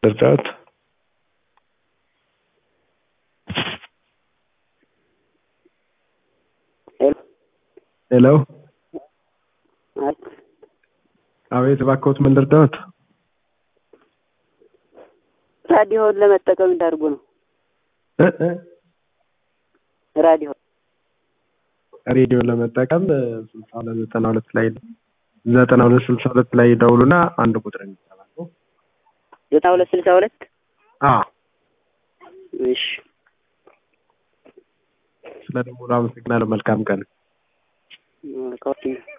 ልርዳዎት? ሄሎ አቤት እባክዎት ምን ልርዳዎት? ራዲዮን ለመጠቀም እንዳርጉ ነው። እ እ ራዲዮ ሬዲዮ ለመጠቀም ስልሳ ሁለት ዘጠና ሁለት ላይ ዘጠና ሁለት ስልሳ ሁለት ላይ ደውሉና አንድ ቁጥር የሚጠባሉ ዘጠና ሁለት ስልሳ ሁለት አ እሺ ስለ ደውሉ አመሰግናለሁ። መልካም ቀን። መልካም